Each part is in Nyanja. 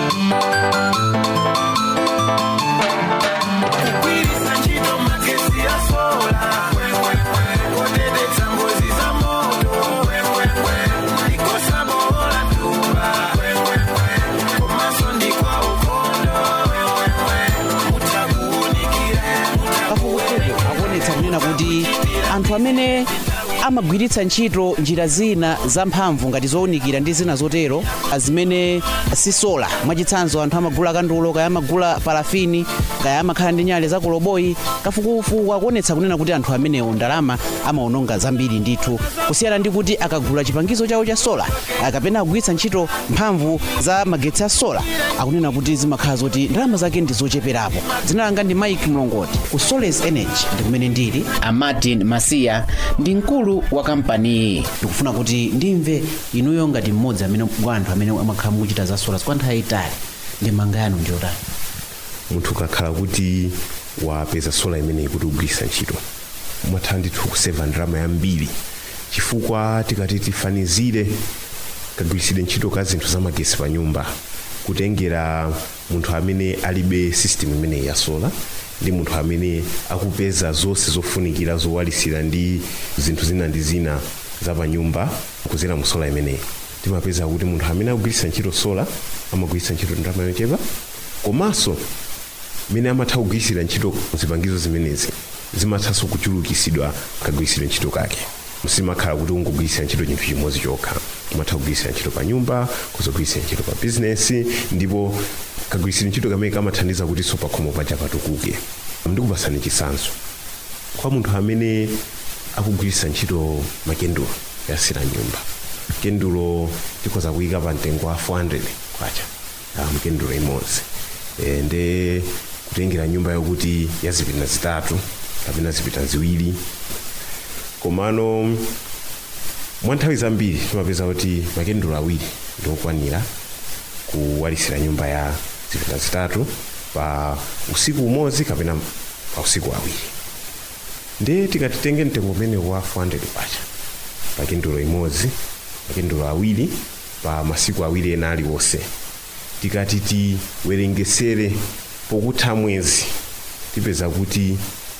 kugwiritsa ntchito magesi ya sola kuteteza ngozi za moto ndikosabola tuba komanso ndikwa ukhondo mutakuunikire kafukufuku akuonetsa kunena kuti anthu amene amagwiritsa ntchito njira zina zamphamvu ngati zowunikira ndi zina zotero zimene si sola mwachitsanzo anthu amagula kandulo kaya amagula parafini kaya amakhala ndi nyale za kuloboyi kafukufuku akuonetsa kunena kuti anthu amenewo ndalama amawononga zambiri ndithu kusiyana ndi kuti akagula chipangizo chawo cha sola ah, kapena akugwiritsa ntchito mphamvu za magetsi a sola akunena kuti zimakhala zoti ndalama zake ndi zocheperapo dzina langa ndi mike mlongoti ku soles energy ndi kumene ndili a martin masiya ndi mkulu wa kampaniyi ndikufuna kuti ndimve inuyo ngati mmodzi amene wa anthu amene amakhala mukuchita za sola kwa nthawi yayitali ndi manga yanu ndiyotani munthu ukakhala kuti wapeza sola imeneyi kuti ugwiritsa ntchito umatha ndithu kuseva ndalama yambiri chifukwa tikati tifanizire kagwiritsidwe ntchito ka zinthu zamagesi pa nyumba kutengera munthu amene alibe system imeneyi ya sola ndi munthu amene akupeza zonse zofunikira zowalitsira ndi zinthu zina ndi zina za pa nyumba kuzera mu sola imeneyi timapeza kuti munthu amene akugwiritsa ntchito sola amagwiritsa ntchito ndalama yochepa komanso mene amatha kugwiritsira ntchito zipangizo zimenezi zimathanso kuchulukitsidwa kagwiritsidwe ntchito kake simakhala kuti ungogwiritsira ntchito chinthu chimodzi chokha umatha kugwiritsira ntchito pa nyumba kuzogwiritsira ntchito pa bizinesi ndipo kagwiritsidwe ntchito kamene kamathandiza kuti so pakhomo paja patukuke ndikupasani chitsanzo kwa munthu amene akugwiritsa ntchito makendulo yasira nyumba kendulo tikhoza kuyika pa mtengo wa 400 kwacha ah, mkendulo imodzi e, nde kutengera nyumba yokuti yazipita zitatu kapena zipita ziwiri komano mwa nthawi zambiri timapeza kuti makendulo awiri ndiokwanira kuwalitsira nyumba ya zipita zitatu pa usiku umodzi kapena pa usiku awiri nde tikati tenge mtengo umene wa 400 kwacha pa kendulo imodzi makendulo awiri pa masiku awiri ena aliwonse tikati tiwerengesere pokutha mwezi tipeza kuti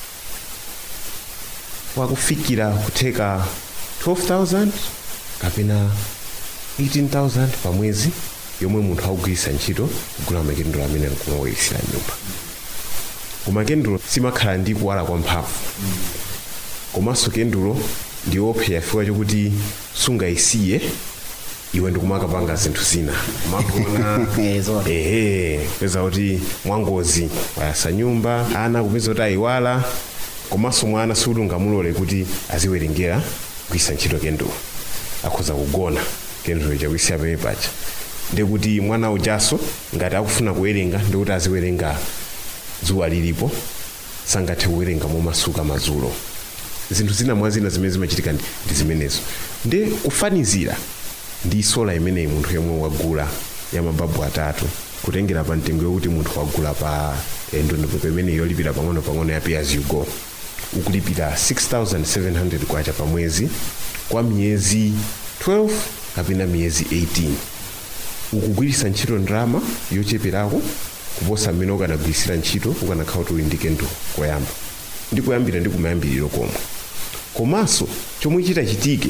wakufikira kutheka 12000 kapena 18000 pa mwezi yomwe munthu akugwiritsa ntchito kugula makendulo amene akumawalitsira nyumba koma kendulo simakhala ndi kuwala kwa mphamvu komanso kendulo ndi opsa chifukwa chokuti sungayisiye iwe ndikumakapanga zinthu zina kumagona Ezo. ehe kupeza kuti mwangozi wayasa nyumba ana kupeza kuti ayiwala komanso mwana sikuti ungamulole kuti aziwerengera kugwiritsa ntchito kendulo akhoza kugona kendulo chakuisiya pene paja ndikuti mwana ujaso ngati akufuna kuwerenga ndikuti aziwerenga dzuwa lilipo sangathe kuwerenga momasuka madzulo zinthu zina mwa zina zimene zimachitika ndi ndi zimenezo nde kufanizira ndi sola imeneyi munthu yomwe wagula ya mababu atatu kutengera pa mtengo yokuti munthu wagula pa eh, ndondomeko imene yolipira pang'ono pang'ono ya pay as you go ukulipira 6700 kwacha pa mwezi kwa miyezi 12 kapena miyezi 18 ukugwiritsa ntchito ndalama yocheperako kuposa mmene ukanagwiritsira ntchito ukanakhala kuti uli ndi kendulo koyamba ndi kuyambira ndi kumayambiriro komwe komanso chomwe chitachitike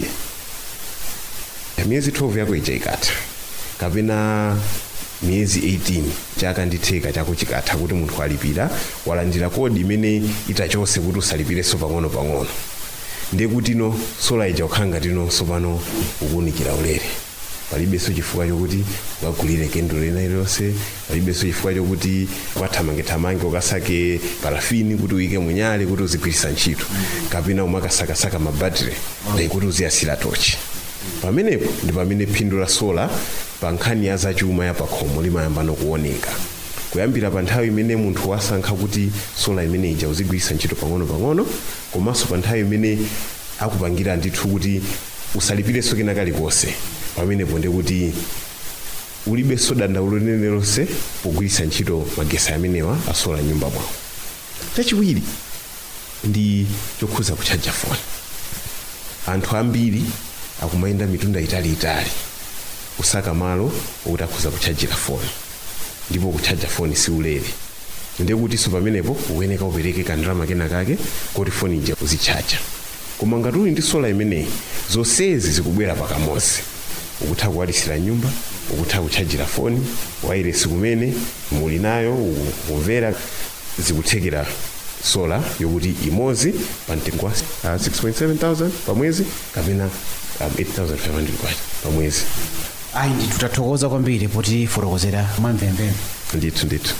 miyezi 12 yako ija ikatha kapena miyezi 18 chaka ndi theka chako chikatha kuti munthu alipira walandira kodi imene itachose kuti usalipirenso pang'ono-pang'ono ndiye kuti no sola ija ukhala ngati no sopano ukuwunikira ulere palibenso chifukwa chokuti ukagulire kendulo lina iliyonse palibenso chifukwa chokuti ukathamange-thamange ukasake parafini kuti uyike munyale kuti uzigwiritsa ntchito kapena umakasakasaka mabatire dai kuti uziyasira tochi pamenepo ndi pamene phindu la sola pa nkhani ya zachuma ya pakhomo limayamba nokuoneka kuyambira pa nthawi imene munthu wasankha kuti sola imene ija uzigwiritsa ntchito pang'ono-pang'ono komanso pa nthawi imene akupangira ndithu kuti usalipirenso kena kalikonse pamenepo ndi kuti ulibenso dandaulo lililonse pogwiritsa ntchito magesi amenewa asola nyumba mwawo chachiwiri ndi chokhuza kutchaja foni anthu ambiri akumayenda mitunda italiitali kusaka malo okuti akhuza kutchajira foni ndipo kuchaja foni siulere ndekutinso pamenepo ukuyeneka upereke kandalama kena kake kuti foni ija uzichaja koma ngati uli ndi sola imeneyi zonsezi zikubwera pakamodzi ukutha kuwalisira nyumba ukutha kuchajira foni wairesi kumene muli nayo ukumvera zikuthekera sola yokuti imodzi pa mtengo wa uh, 6.7 pa mwezi kapena um, 8500 kwacha pa mwezi ayi ndithu tathokoza kwambiri poti fotokozera mwamvemvemve ndithu ndithu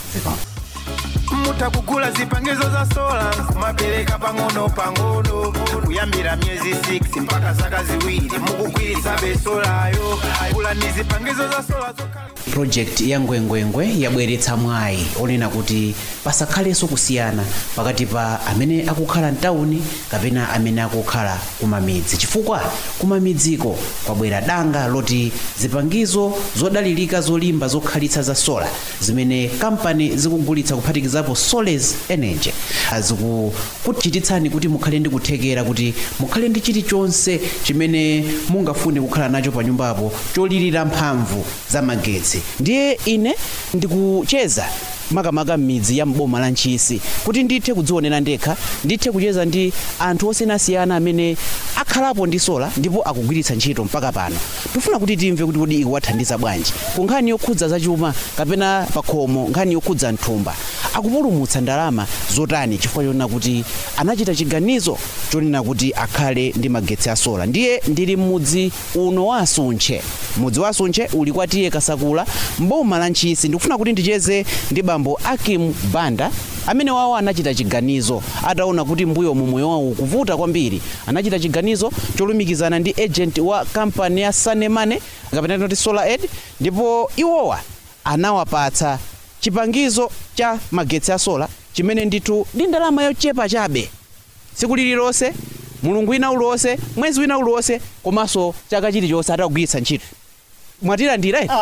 mutakugula zipangizo za sola kumapereka pang'ono pang'ono kuyambira myezi 6 mpaka zaka ziwiri mukugwiritsa besolayo gula ni zipangizo za sola zokhala project ya ngwengwengwe yabweretsa mwayi onena kuti pasakhalenso kusiyana pakati pa amene akukhala mtawuni kapena amene akukhala kumamidzi chifukwa kumamidziko kwabwera danga loti zipangizo zodalirika zolimba zokhalitsa za sola zimene kampani zikugulitsa kuphatikizapo soles energy zikukuchititsani kuti mukhale ndi kuthekera kuti mukhale ndi chilichonse chimene mungafune kukhala nacho pa nyumbapo cholirira mphamvu za magetsi ndiye ine ndikucheza makamaka m'midzi ya mboma la ntchisi kuti ndithe kudzionera ndekha ndithe kucheza ndi anthu osiyanasiyana amene akhalapo ndi sola ndipo akugwiritsa ntchito mpaka pano tifuna kuti timve kuti kodi ikuwathandiza bwanji ku nkhani yokhudza zachuma kapena pakhomo nkhani yokhudza mthumba akupulumutsa ndalama zotani chifukwa chonena kuti anachita chiganizo chonena kuti akhale ndi magetsi a sola ndiye ndili m'mudzi uno wa asuntche mudzi wa asuntche uli kwa tiye kasakula mboma la ntchisi ndikufuna kuti ndicheze ndi bambo akim banda amene wawo anachita chiganizo ataona kuti mbuyo mu moyo wawo ukuvuta kwambiri anachita chiganizo cholumikizana ndi agent wa kampani ya sanemane kapena tinoti solar aid ndipo iwowa anawapatsa chipangizo cha magetsi a sola chimene ndithu ndi ndalama yochepa chabe tsiku lililonse mulungu wina uliwonse mwezi wina uliwonse komanso chaka chilichonse atagwiritsa ntchito mwatilandira eh?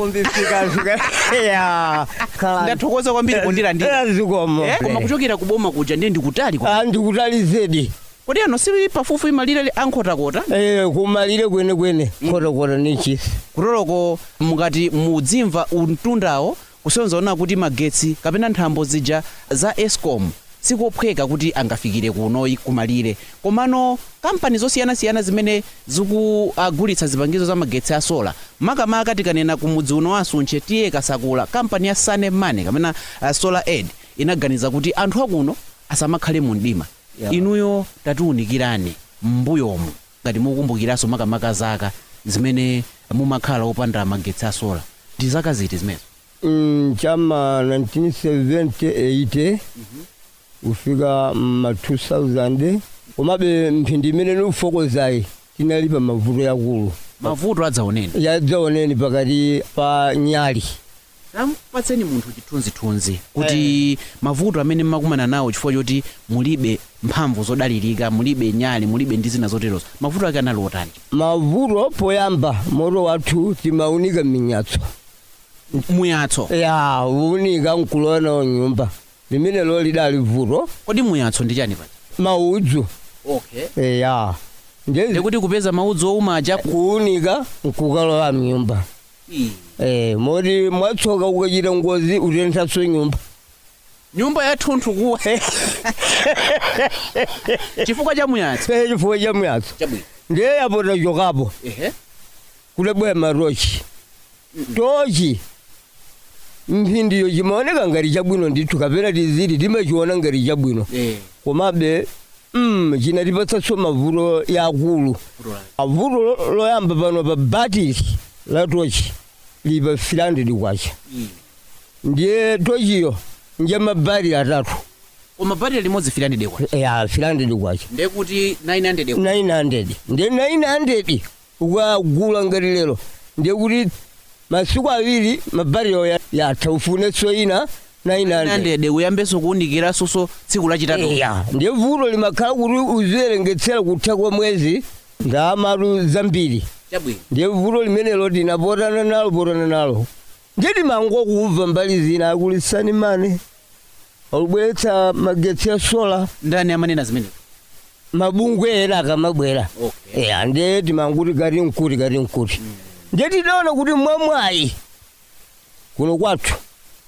ndathokoza kwambiri pondilandira zikomo eh? koma kuchokera ku boma kuja ndiye ndikutali ku- ndikutali zedi kodi ano sili pafupi malire ankhotakota Eh, kumalire kwenekwene khotakota ni chisi kutoloko mukati mudzimva mtundawo kusonzaona kuti magetsi kapena nthambo zija za escom sikophweka kuti angafikire kunoyi kumalire komano kampani zosiyanasiyana zimene zikugulitsa zipangizo za magetsi a sola makamaka tikanena ku mudzi uno wa asuntche tiye kasakula kampani ya sanemane kapena uh, solar aid inaganiza kuti anthu akuno asamakhale mu mdima Yeah. inuyo tatiwunikirani m'mbuyomu ngati mukumbukiranso makamaka zaka zimene mumakhala opanda magetsi a sola ndi zaka ziti zimenezo Mm, chama 1978 kufika ma 2000 komabe mphindi imene niufokozayi tinali pa mavuto yakulu mavuto adzaoneni yadzaoneni pakati pa nyali tampatseni munthu chithunzithunzi kuti mavuto amene mmakumana nawo chifukwa choti mulibe mphamvu zodalirika mulibe nyali mulibe ndi zina zoterozo mavuto ake anali otani mavuto poyamba moto wathu timaunika minyatso muyatso ya unika nkulowa nawo nyumba limene lo lidali vuto kodi muyatso ndi chani paja maudzu okay ya ndezi ndikuti kupeza maudzu oumaja kuunika nkukalowa mnyumba eh moti mwatsoka ukachita ngozi utenthatso nyumba nyumba yathunthu kuwa chifukwa cha muyatso pee chifukwa cha myatso chabwino ndiye yapota chokapo ehe kulebwera matochi tochi mphindiyo chimaoneka ngati chabwino ndithu kapena tiziti timachiona ngati chabwino eh komabe mm, chinatipatsanso mavuto yakulu vuto lake. avuto lo- loyamba pano pa batiri la tochi li pa 300 kwacha Mm. ndiye tochiyo nje mabatiri atatu koma batiri limodzi filani dekwa ya 300 kwacha ndekuti 900 dekwa 900 ndiye 900 ukagula ngati lero ndiye kuti masiku awiri mabatiriyo ya- yatha ufunetso ina 900 900 uyambenso kuwunikiranso tsiku lachitatu ya ndiye vuto limakhala kuti uziwerengetsera kutha kwa mwezi ndamatu zambiri chabwino ndiye vuto limenelo tinapotana nalo potana nalo nditi mango kumva mbali zina akulisani mane alubweretsa magetsi ya sola ndani amanena zimenezo mabungwe ena akamabwera okay ya ndiye timanguti kati nkuti kati nkuti ndiye tidaona kuti mwamwayi kuno kwathu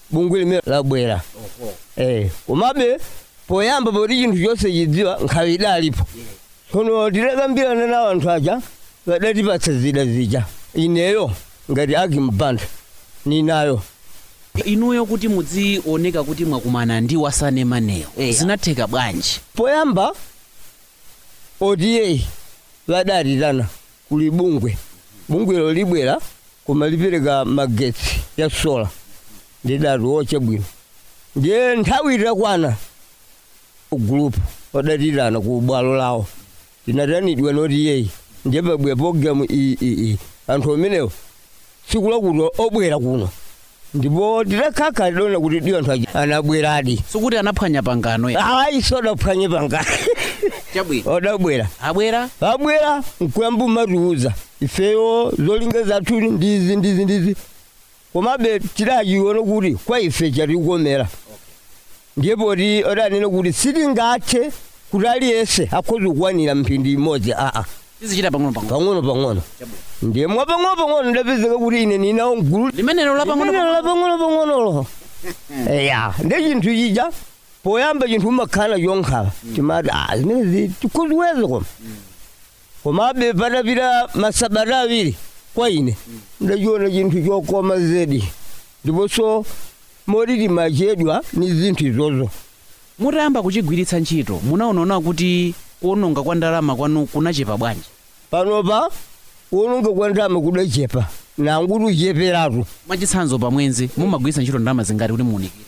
bungwe limene labwera eh komabe poyamba poti chinthu chonse chidziwa nkhawa idalipo tsono tidakambirana na anthu aja padatipatsa zida zija ineyo ngati akimbanda ninayo inuyo kuti mudzioneka kuti mwakumana ndi wasanemaneyo Eya. zinatheka bwanji poyamba odiyeyi vadatitana kuli bungwe bungwelo libwera koma lipereka magetsi ya sola ndidati woche bwino ndiye nthawi itakwana gulupu odatitana ku bwalo lawo tinatanidwa noti yeyi ndiye pabwera programu iyi iyi iyi anthu amenewo tsiku lakuti obwera kuno ndipo titakhala tidona kuti diyo anthu aja anabweradi sikuti anaphwanya pangano ya ayi sodaphwanye pangano chabwino odabwera abwera abwera nkuyamba umatiuza ifeyo zolinga zathu ndizi ndizi ndizi komabe tidachiona kuti kwa ife chatikomera ndiye poti odanena kuti sitingathe kuti aliyense akhoza kukwanira mphindi imodzi aa tizichita pang'ono pang'ono pang'ono pang'ono ndiye mwa pang'ono pang'ono ndapezeka kuti ine ninawo mgulu limenelo la pang'ono Limenelo la pang'ono pang'onolo eya ndi chinthu chija poyamba chinthu umakhala chonkhala timati ah zimenezi tikuziweza koma komabe patapita masabata awiri kwa ine ndachiona chinthu chokoma zedi ndiponso moti timachedwa ni zinthu izozo mutayamba kuchigwiritsa ntchito munaonaona kuti kuononga kwa ndalama kwanu kunachepa bwanji panopa kuononga kwa ndalama kudachepa nanguti ucheperatu mwachitsanzo pamwezi mumagwiritsa ntchito ndalama zingati kuti muunikire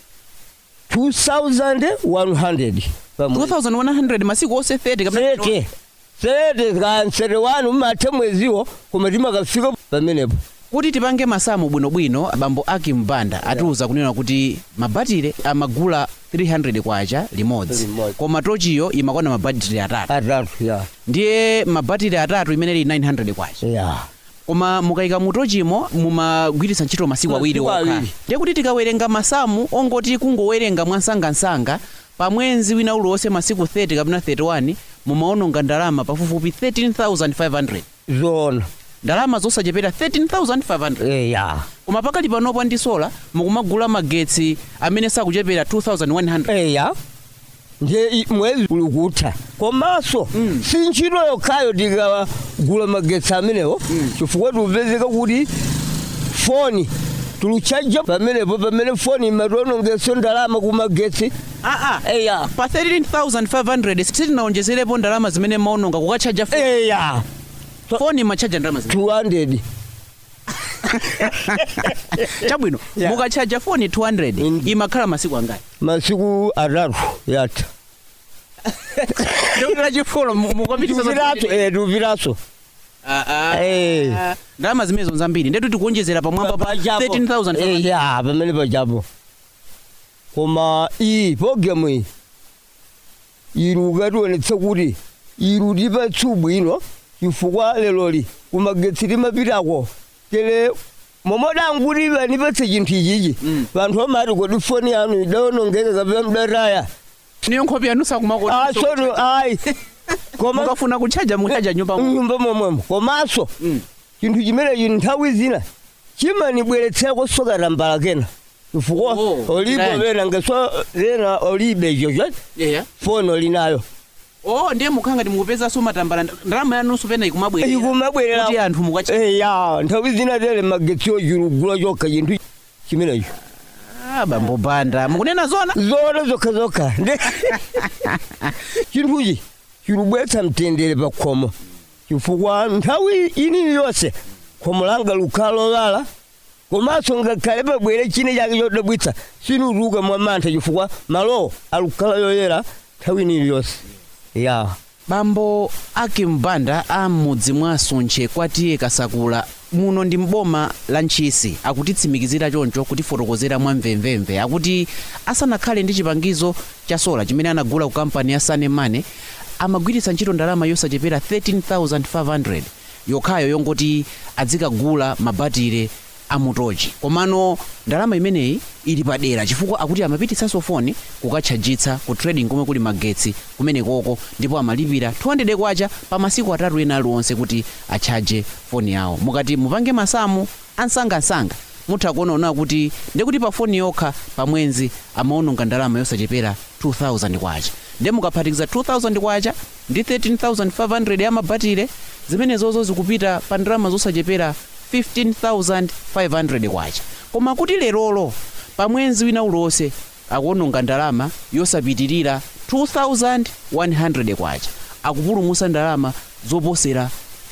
2100 pamwezi 2100 masiku onse 30 kapena sete sete kansere wanu mathe mweziwo koma timakafika pamenepo kuti tipange masamu bwinobwino abambo aki mbanda atiuza kunena kuti mabatire amagula 300 kwacha limodzi Limodzi. koma tochiyo imakwana mabatire atatu atatu ya ndiye mabatire atatu imene ili 900 kwacha ya koma mukayika mutochimo mumagwiritsa ntchito masiku awiri Masiku okha awiri. ndiye kuti tikawerenga masamu ongoti kungowerenga mwansangansanga pa mwezi wina uliwonse masiku 30 kapena 31 mumaononga ndalama pafupifupi 13500 zona ndalama zosachepera 13500 eya koma pakali panopo ndi sola mukumagula magetsi amene sakuchepera 2100 eya ndiye i- mwezi uli kutha komanso si ntchito yokhayo tikagula magetsi amenewo chifukwa tikupezeka kuti foni tuluchaja pamenepo pamene foni imationongeso ndalama ku magetsi aa eya pa 13500 sitinaonjezerepo ndalama zimene maononga kukachaja foni eya foni machaja ndalama zimene 200 chabwino Yeah. mukachaja foni 200 Mm. imakhala masiku angati masiku atatu yatha ndokera chifolo tupiraso eh tupiraso Eh. ndalama zimenezo zambiri ndetu tikuonjezera pamwamba pa 13500 ya pamene pachapo koma iyi programu iyi ili ukationetsa kuti ili tipatsa ubwino chifukwa leloli kumagetsi timapitako tele momodanguti vanipatse chinthu ichichi Mm. vanthu amati kodi foni yanu idaonongeka kapena mdataya niyo nkhope yanu sakumakoti asono ayi koma mukafuna kuchaja muchaja nyumba mu nyumba momwemo komanso Mm. chinthu chimenechi nthawi zina chimanibweretsako sokatambala kena chifukwa Oh, olipo ndani. pena ngeso lena olibe chocho yeah foni olinayo oh ndiye mukhanga timukupezanso matambala ndalama yanunso pena ikumabwerera ikumabwerera kuti anthu mukacha eya nthawi zina tele magetsi ochilugula chokha chinthu chimenecho Ah, bambo banda mukunena zona zona zokha zokha Ndi- chinthuchi chilubwetsa mtendere pa khomo chifukwa nthawi inini yonse khomo langa lukhala lolala komanso ngakhale pabwere chine chake chodabwitsa sinutuluka mwa mantha chifukwa malowo alukhala yoyera nthawi inini yonse ya bambo aki mbanda a m'mudzi mwa suntche kwatiye kasakula muno ndi mboma la ntchisi akutitsimikizira choncho kutifotokozera mwa mvemvemve akuti asanakhale ndi chipangizo cha sola chimene anagula ku kampani ya sanemane amagwiritsa ntchito ndalama yosachepera 13500 yokhayo yongoti adzikagula mabatire amutochi komano ndalama imeneyi ili padera chifukwa akuti amapititsanso foni kukatchajitsa ku trading komwe kuli magetsi kumene koko ndipo amalipira 200 kwacha pa masiku atatu ena aliwonse kuti atchaje foni yawo mukati mupange masamu ansangasanga mutha kuonaona kuti ndikuti pa foni yokha pa mwezi amaononga ndalama yosachepera 2000 kwacha nde mukaphatikiza 2000 kwacha ndi 13500 ya mabatire zimenezozo zikupita pa ndalama zosachepera 15500 kwacha koma kuti lerolo pa mwezi wina uliwonse akuononga ndalama yosapitirira 2100 kwacha akupulumusa ndalama zoposera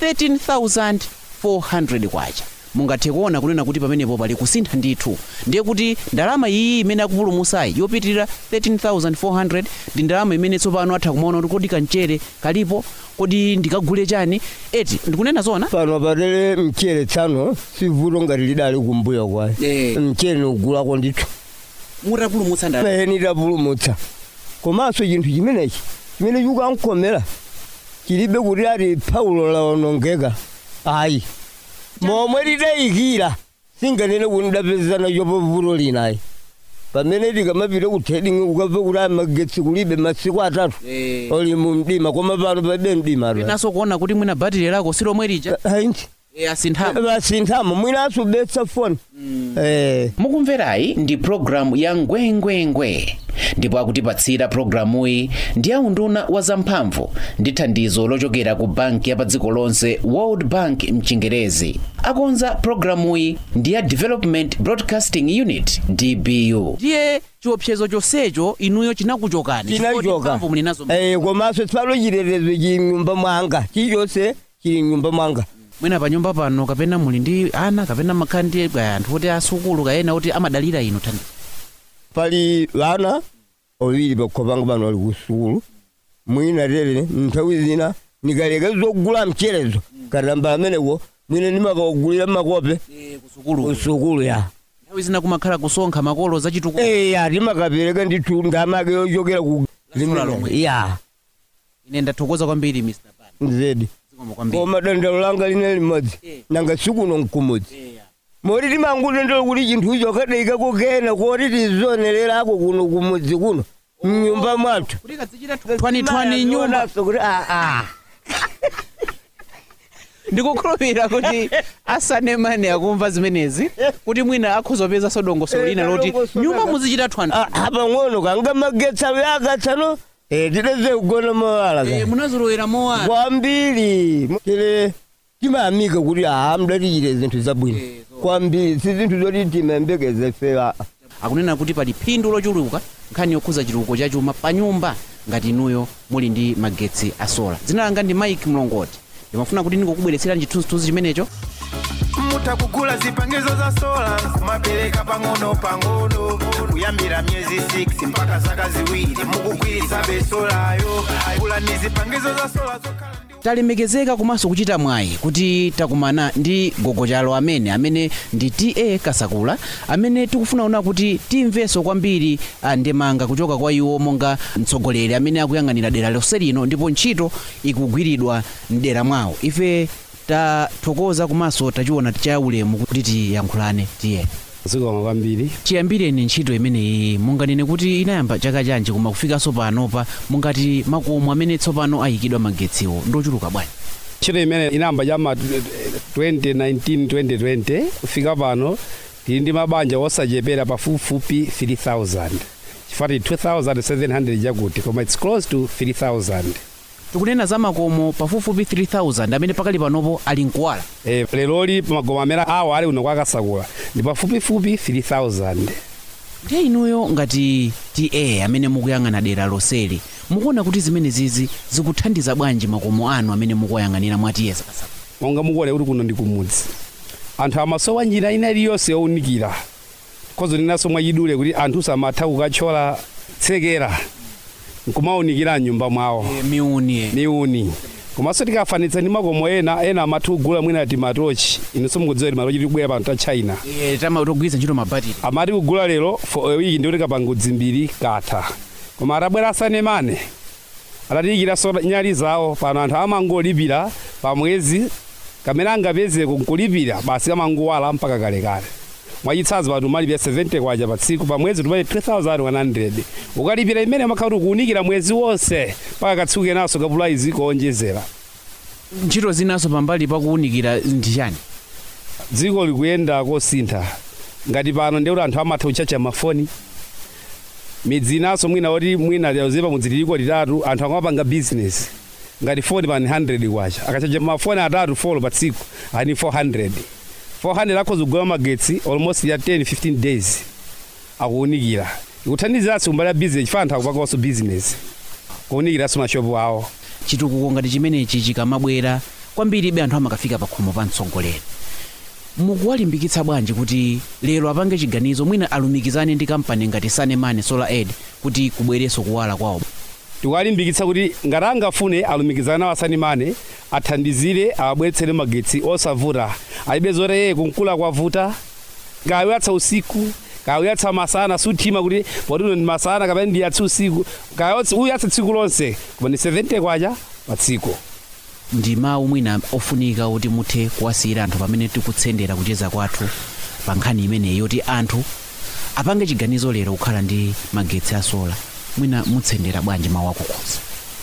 13400 kwacha mungathe kuona kunena kuti pamenepo pali kusintha ndithu ndiye kuti ndalama iyi imene akupulumusayi yopitirira 13400 ndi ndalama imene tsopano atha kumaona kuti kodi kamchere kalipo kodi ndikagule chani eti ndikunena zona pano patele mchere tsano sivuto ngati lidali kumbuyo kwayo Eh. mchere nikugulako ndithu mutapulumutsa ndalama eni tapulumutsa komanso chinthu chimenechi chimene chikukankhomera chilibe kuti ati paulo laonongeka ayi momwe tidayikira singanene kuti ndapezana chopo vuto linayi pamene tikamapita ku trading ukamva kuti aya magetsi kulibe masiku atatu Eh. oli mu mdima koma pano palibe mdima naso kuona kuti mwina batire lako silomwe lija ayinji eh, asinthamo basinthamo mwinanso betsa foni eh mukumverayi ndi pulogalamu ya ngwengwengwe ndipo akutipatsira pulogalamuyi ndi aunduna wa zamphamvu ndi thandizo lochokera ku banki ya pa dziko lonse world bank mchingerezi akonza pulogalamuyi ndi ya development broadcasting unit dbu ndiye chiopsezo chonsecho inuyo chinakuchokani chinachoka muli nazo eh komanso tsalo chitetezo chili mnyumba mwanga chilichonse chili mnyumba mwanga mwina pa nyumba pano kapena muli ndi ana kapena makhala ndi kaya anthu oti asukulu kayena oti amadalira inu thandizo pali vana oviri pakhopanga pano ali kusukulu mwina tere nthawi zina nikaleka zogula mcherezo katamba amenewo mwina ndimakawagulira makope kusukulu kusukulu ya nthawi zina kumakhala kusonkha makolo zachitukuko eya timakapereka ndithu ndamake yochokera ku Lasola lomwe. ya ine ndathokoza kwambiri mr pan nzedi zikomo kwambiri koma dandalo langa line limodzi Eh. nanga sikuno nkumudzi Eya. moti timangutendera kuti chinthu icho kadaikako kena koti tizonererako kuno kumudzi kuno mnyumba mwathu kuti kadzichita twani nyumba Naso kuti ah, ah. ndikukhulupirira kuti asanemane akumva zimenezi kuti mwina akhuzopeza sodongosolo lina loti Eh, dongosolo nyumba laka. muzichita twani Ah, apa ng'ono kanga magetsi awo yakatsano eh, tideze kugona mawala Eh, ka munazolowera mowana kwambiri tile timayamika kuti aha mudatichite zinthu zabwino Eh, so- kwambiri si zinthu zoti timayembekeze fewa akunena kuti pali phindu lochuluka nkhani yokhuza chitukuko cha chuma pa nyumba ngati inuyo muli ndi magetsi a sola dzina langa ndi mike mlongoti ndimafuna kuti ndingokubweretserani chithunzithunzi chimenecho mutha kugula zipangizo za sola kumapereka pang'ono pang'ono kuyambira miyezi 6 mpaka zaka ziwiri mukugwiritsa besolayo gula ni zipangizo za sola zokhala ndi talemekezeka komanso kuchita mwayi kuti takumana ndi gogochalo amene amene ndi ta kasakula amene tikufuna kuona kuti timvenso kwambiri ah, ndemanga kuchoka kwa iwo monga mtsogoleri amene akuyang'anira dera lonse lino ndipo ntchito ikugwiridwa mdera mwawo ife tathokoza komanso tachiona chaulemu kuti tiyankhulane tiye zikomo kwambiri chiyambireni ntchito imeneyi munganene kuti inayamba chaka chanji koma kufikanso panopa mungati makomo amene tsopano ayikidwa magetsiwo ndochuluka bwanji ntchito imene inayamba chama 2019 2020 kufika pano tili ndi mabanja osachepera pafupifupi 3000 chifati 2700 chakuti koma its close to 3000 tikunena za makomo pafupifupi 3000 amene pakali panopo ali mkuwala e, leloli makomo amene awo ali uno kwakasakula ndi pafupifupi 3000 ndiye inuyo ngati ta amene mukuyang'ana dera loseli mukuona kuti zimene zizi zikuthandiza bwanji makomo anu amene mukuyang'anira mwatiyesa kasaka monga mukuona kuti kuno ndi kumudzi anthu amasowa njira ina iliyonse yowunikira kozo ninaso mwachidule kuti anthu samatha kukathyola tsekera nkumawunikira mnyumba mwawo miuni miuni komanso tikafanitsa ndi makomo ena ena amatha kugula mwina ti matochi inenso mukudziwa kuti matochi tikubwera pano ta china togwiritsa ntchito mabatiri amati kugula lero for a week ndiwo tikapanga dzimbiri katha koma atabwera asanemane atatiyikira so nyali zawo pano anthu amangolipira pa mwezi kamene angapezeko nkulipira basi amangowala mpaka kalekale mwachitsanzo pano umalipira 70 kwacha pa tsiku pa mwezi tumalipira 3100 ukalipira imene umakhala kuti ukuwunikira mwezi wonse mpaka katsiku kenanso kapulaizi koonjezera ntchito zinaso pambali pakuwunikira ndi chani dziko likuyenda kosintha ngati pano ndikuti anthu amatha kuchacha mafoni midzi inaso mwina oti mwina yazipa mudzililiko litatu anthu akamapanga business ngati foni pani 100 kwacha akachacha mafoni atatu folo pa tsiku ani 400 400 akhoza kugula magetsi almost ya 10 15 days akuwunikira ikuthandiziraso kumbali ya business chifukwa anthu akupanganso business kuwunikiranso mashopu awo chitukuko ngati chimenechi chikamabwera kwambiribe anthu amakafika pa khomo pa mtsogoleri mukuwalimbikitsa bwanji kuti lero apange chiganizo mwina alumikizane ndi kampani ngati sanemane solar aid kuti kubwerenso kuwala kwawo tikuwalimbikitsa kuti ngati angafune alumikizane nawo asanimane athandizire awabweretsere magetsi osavuta alibe zoti yeye kunkula kwavuta kawiyatsa usiku kawiyatsa masana suthima kuti potino ndi masana kapena ndiyatsa usiku kawiyatsa tsiku lonse koma ndi 70 kwacha pa tsiku ndi mawu mwina ofunika kuti muthe kuwasiyira anthu pamene tikutsendera kucheza kwathu pa nkhani imeneyi yoti anthu apange chiganizo lero kukhala ndi magetsi a sola mwina mutsendera bwanji mawu akukhoza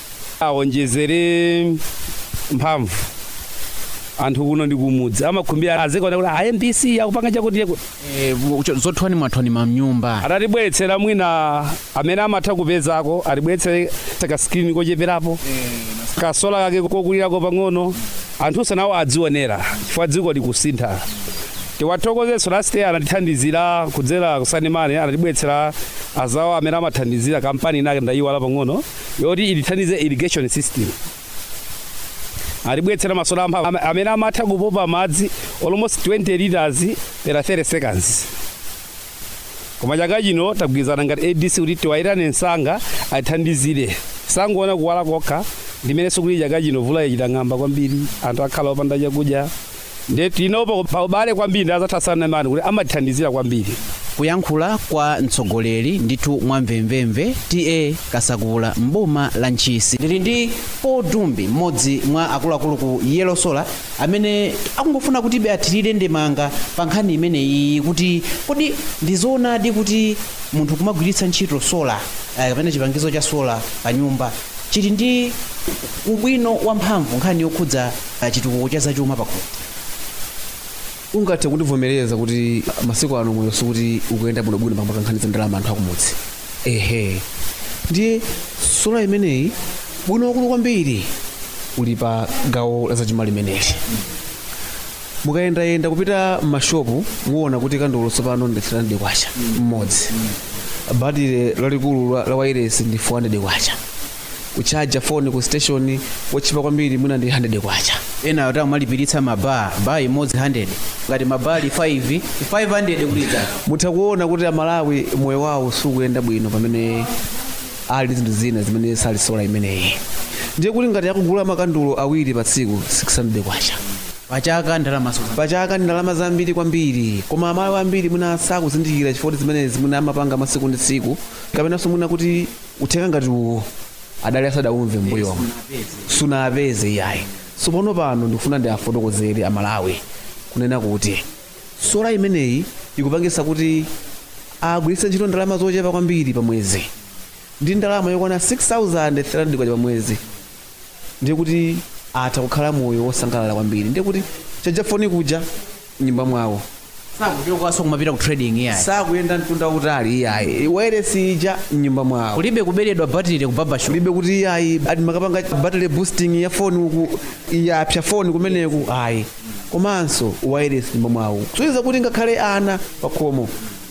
awonjezere mphamvu anthu kuno ndi kumudzi amakhumbira azikaona kuti IMDC akupanga chakuti chakuti zothwani mwathwani mamnyumba atatibweretsera mwina amene amatha kupezako atibweretsere kaskrini kocheperapo kasola kake kokulirako pang'ono anthu sanawo adzionera chifukwa dziko likusintha tiwathokozenso last year anatithandizira kudzera kusanimane anatibweretsera azawo amene amathandizira kampani inake ndayiwala pang'ono yoti itithandize irrigation system atibweretsera masola amphamvu amene amatha kupopa madzi almost 20 liters per 30 seconds koma chaka chino tagwirizana ngati adc kuti tiwayitane msanga atithandizire sangoona kuwala kokha ndimene sikuti chaka chino vula ichita ng'amba kwambiri anthu akhala opanda chakudya nde tinopo pa ubale kwambiri ndazatha mani kuti amatithandizira kwambiri kuyankhula kwa mtsogoleri ndithu mwamvemvemve ta kasakula mboma la ntchisi ndili ndi paul dumbi mmodzi mwa akuluakulu ku yellow solar amene akungofuna kuti ibe athirire ndemanga pa nkhani imeneyi kuti kodi ndizoonadi kuti munthu kumagwiritsa ntchito sola eh, kapena chipangizo cha sola pa nyumba chili ndi ubwino wamphamvu nkhani yokhudza eh, chitukuko cha zachuma pakhomo ungathe kundivomereza kuti masiku ano moyo sikuti ukuyenda bwinobwino pamwe nkhani za ndalama anthu akumudzi ehe ndiye sola imeneyi bwino wakulu kwambiri uli pa gawo la zachuma limeneli mukayendayenda kupita m'mashopu muona kuti kandulo tsopano ndi 300 kwacha mmodzi batire lalikulu la- la wireless ndi 400 kwacha kuchaja foni ku station wochipa kwambiri mwina ndi 100 kwacha ena ota amalipiritsa mabaa baa imodzi 100 ngati mabali 5 500 kulitsa mutha kuona kuti amalawi moyo wawo sukuyenda bwino pamene ali ndi zinthu zina zimene sali sola imeneyi ndiye kuti ngati akugula makandulo awiri pa tsiku 600 kwacha pachaka ndalama pachaka ndi ndalama zambiri kwambiri koma amalawi ambiri mwina sakuzindikira chifukwa zimenezi mwina amapanga masiku ndi tsiku kapenanso mwina kuti uthenga ngati uwo adali asadaumve mbuyomo sunapeze iyayi so pano pano ndikufuna ndi afotokozere amalawi kunena kuti sola imeneyi ikupangisa kuti agwiritse ntchito ndalama zochepa kwambiri pa mwezi ndi ndalama yokwana 6300 kwacha pa mwezi ndiye kuti atha kukhala moyo wosangalala kwambiri ndiye kuti chaja foni kuja nyumba mwawo sakuchokaso kumapita ku trading yayi sakuyenda mtunda utali iyayi wairesi ija mnyumba mwawo kulibe kuberedwa battery ku barbershop kulibe kuti iyayi ati makapanga battery boosting ya foni uku yapsa foni kumeneku ayi komanso wairesi nyumba mwawo kusoyeza kuti ngakhale ana pakhomo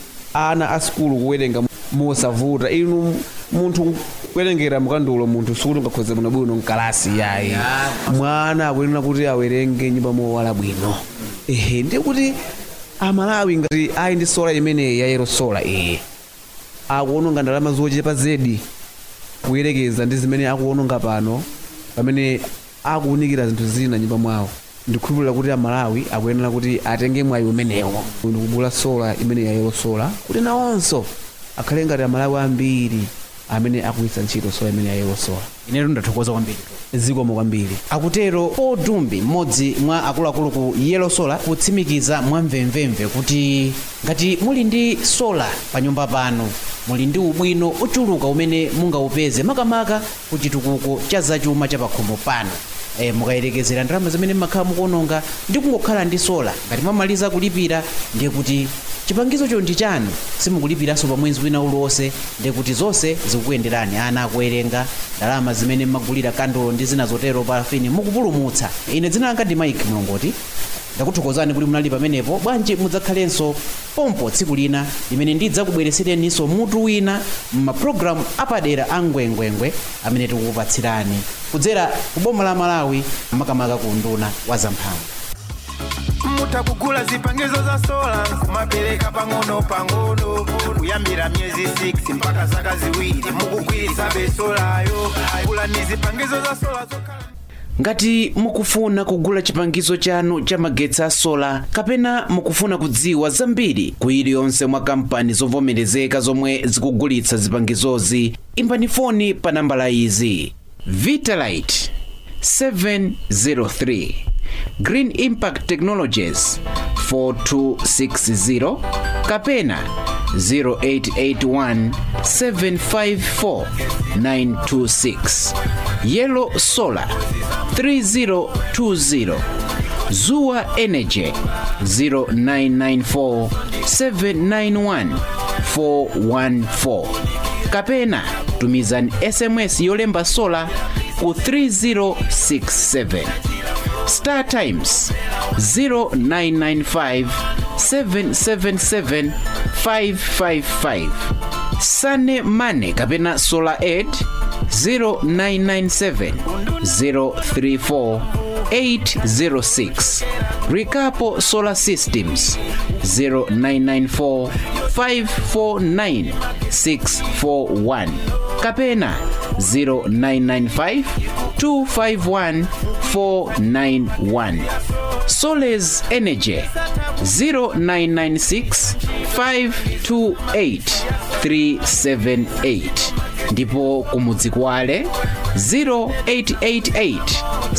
ana a sikulu kuwerenga mosavuta inu munthu kuwerengera mukandulo munthu sikuti ungakhoze bwinobwino mkalasi yayi mwana akuyenera kuti awerenge nyumba mowala bwino ehe ndiye kuti amalawi ngati ali ndi sola imeneyi ya yero sola iyi akuononga ndalama zochepa zedi kuyerekeza ndi zimene akuononga pano pamene akuunikira zinthu zina nyumba mwawo ndikukhulupirira kuti amalawi akuyenera kuti atenge mwayi umenewo ndikugula sola imene ya yero sola kuti nawonso akhale ngati amalawi ambiri amene akuyitsa ntchito sola imene ya yero sola inetu ndathokoza kwambiri zikomo kwambiri akutero paul dumbi mmodzi mwa akuluakulu ku yellow solar kutsimikiza mwamvemvemve kuti ngati muli ndi sola pa nyumba pano muli ndi ubwino ochuluka umene mungaupeze makamaka ku chitukuko cha zachuma cha pakhomo pano e, mukayerekezera ndalama zimene mmakhala mukuononga ndi kungokhala ndi sola ngati mwamaliza kulipira ndiye kuti chipangizocho ndi chanu simukulipiranso pa mwezi wina uliwonse ndikuti zonse zikukuyenderani ana akuwerenga ndalama zimene mmagulira kandulo ndi zina zotero parafini mukupulumutsa ine dzina langa ndi mike mlongoti ndakuthokozani kuti munali pamenepo bwanji mudzakhalenso pompo tsiku lina limene ndidzakubweresereninso mutu wina m'mapulogalamu apadera a ngwengwengwe amene tikukupatsirani kudzera ku boma la malawi makamaka ku nduna wa zamphamvu mutha kugula zipangizo za sola kumapereka pang'ono pang'ono kuyambira miyezi 6 mpaka zaka ziwiri mukugwiritsa besolayo gula ni zipangizo za sola zokhala ngati mukufuna kugula chipangizo chanu cha magetsi a sola kapena mukufuna kudziwa zambiri ku iliyonse mwa kampani zovomerezeka zomwe zikugulitsa zipangizozi imbani foni pa nambala izi vitalite 703 green impact technologies 4260 kapena 0881 754 926 yellow solar 3020 zuwa energy 0994 791 414 kapena tumizani sms yolemba sola ku 3067 star times 0995 777 555 sane mane kapena solar aid 0997 034 806 Rikapo Solar Systems 0994 549 641 kapena 0995 251 491 Soles Energy 0996 528 378 ndipo kumudzi kwale 0888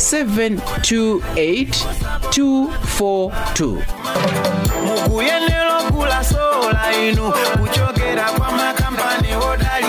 728 242 mukuyenera kugula sola inu kuchokera kwa makampani odali